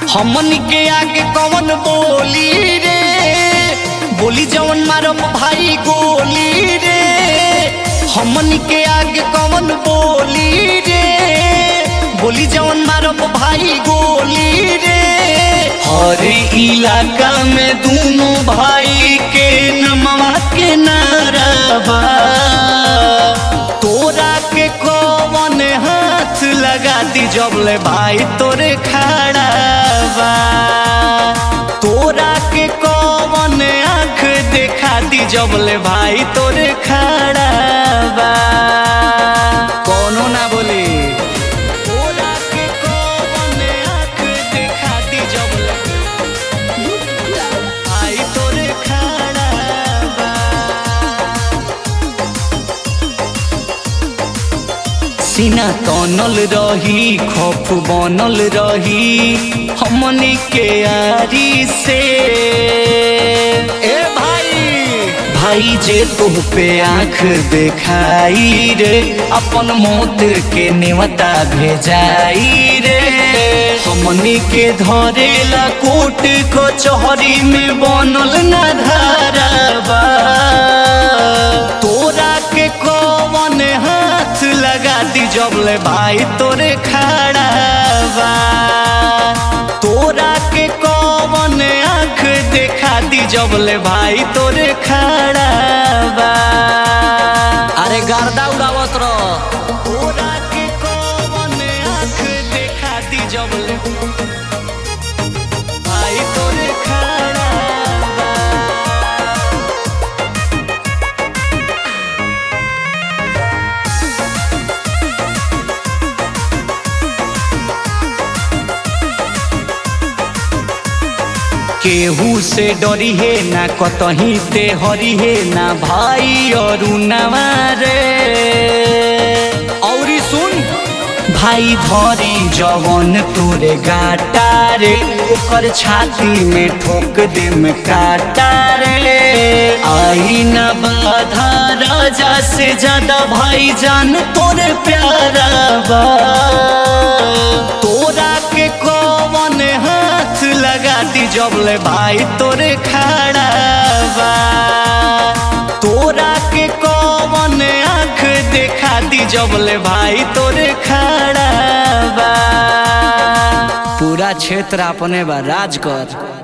हमन के आगे कौन बोली रे बोली जवन मारब भाई गोली रे हमन के आगे कौन बोली रे बोली जवन मारब भाई गोली रे हर इलाका में दोनों भाई के नमवा के नाराबा तोरा के कौन हाथ लगा दी जबले भाई तोरे खड़ा बा तोरा के कौन आँख देखा दी जबले भाई तोरे खड़ा बा कौनो ना बोली तोरा के कौन आँख देखा दी जबले भाई तोरे खड़ा बा सीना तनल रही खौफ बनल रही हमनी के आरी से ए भाई भाई जे तुह पे आंख देखाई रे अपन मौत के नेवता भेजाई रे हमनी के धरेला कोट कचहरी में बनल ना धाराबा तोरा के कौन हाथ लगा दी जबले भाई तोरे खड़ा बा तोरा के कौन आँख देखा दी जबले भाई तोरे खड़ा बा अरे गर्दा उड़ावत रह तोरा के कौन आँख देखा दी जबले भाई तोरे खड़ा बा केहू से डरी है ना कतही ते हरी है ना भाई और नवारे औरी सुन भाई धरी जवन तोरे गाटा रे ओकर छाती में ठोक दे में काटा रे आई न बाधा राजा से ज्यादा भाई जान तोरे प्यारा बा तोरा के कौन हाथ लगा दी जबले भाई तोरे खड़ा बा तोरा के कौन आँख देखा दी जबले भाई तोरे खड़ा बा पूरा क्षेत्र अपने बा राज कर